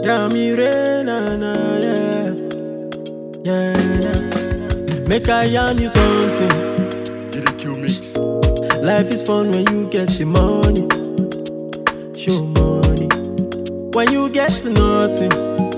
Yamire na na yeah. Yeah na na. Make I yarn you something. Did a Q mix. Life is fun when you get the money. Show money. When you get to nothing.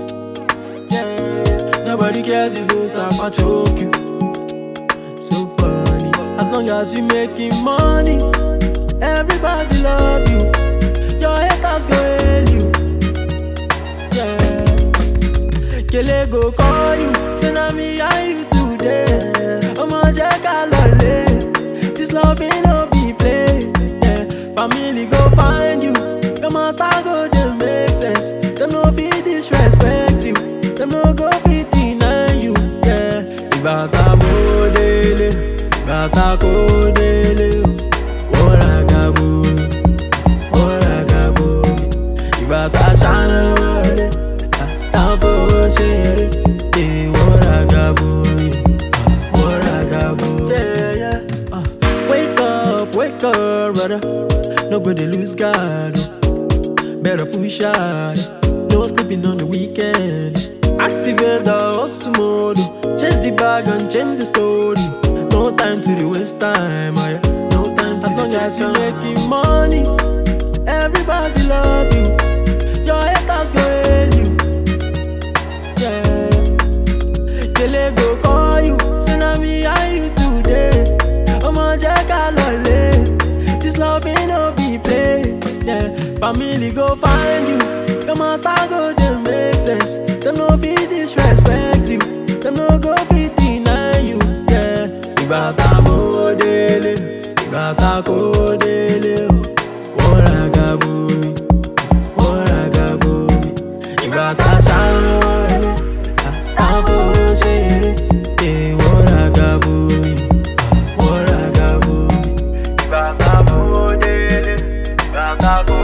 Yeah. Nobody cares if you suffer choke you. So funny. As long as you making money, everybody love you. Your haters go hail you. Yeah. Kele go call you, say na me and you today. Ọmọ jẹ́ ká lọlé, this love ain't no be play. Yeah. Family go find you, your matter go dey make sense. Dem no fit disrespect you, dem no go fit deny you. Yeah. Ìgbà tá mo délé, ìgbà tá kò délé o, wọ́n ra gàbó mi, wọ́n ra gàbó mi. Ìgbà tá ṣáná wọlé, àtàfowó ṣeré, èèwọ̀ ra gàbó mi, wọ́n ra gàbó mi. Yeah, yeah. Uh, Wake up, wake up, brother. Nobody lose guard. oh. Better push hard. No sleeping on the weekend. Activate the hustle mode. oh. Change the bag and change the story. No time to the waste time. oh yeah. No time to as long as you making money, everybody love you. Your haters go hail you. Yeah. Kele go call you, say na me and you today. Ọmọ jẹ́ ká lọlé, this love ain't no be play. Yeah. Family go find you, your matter go dey make sense. Dem no fit disrespect you, dem no go fit deny you. Yeah. Ìgbà tá mo délé, ìgbà tá kò délé o, wọ́n ra gàbó mi, wọ́n ra gàbó mi. Ìgbà tá ṣáná wọlé, àtàfowó ṣeré, èèwọ̀ ra gàbó mi, wọ́n ra gàbó mi. Ìgbà tá mo délé, ìgbà tá kò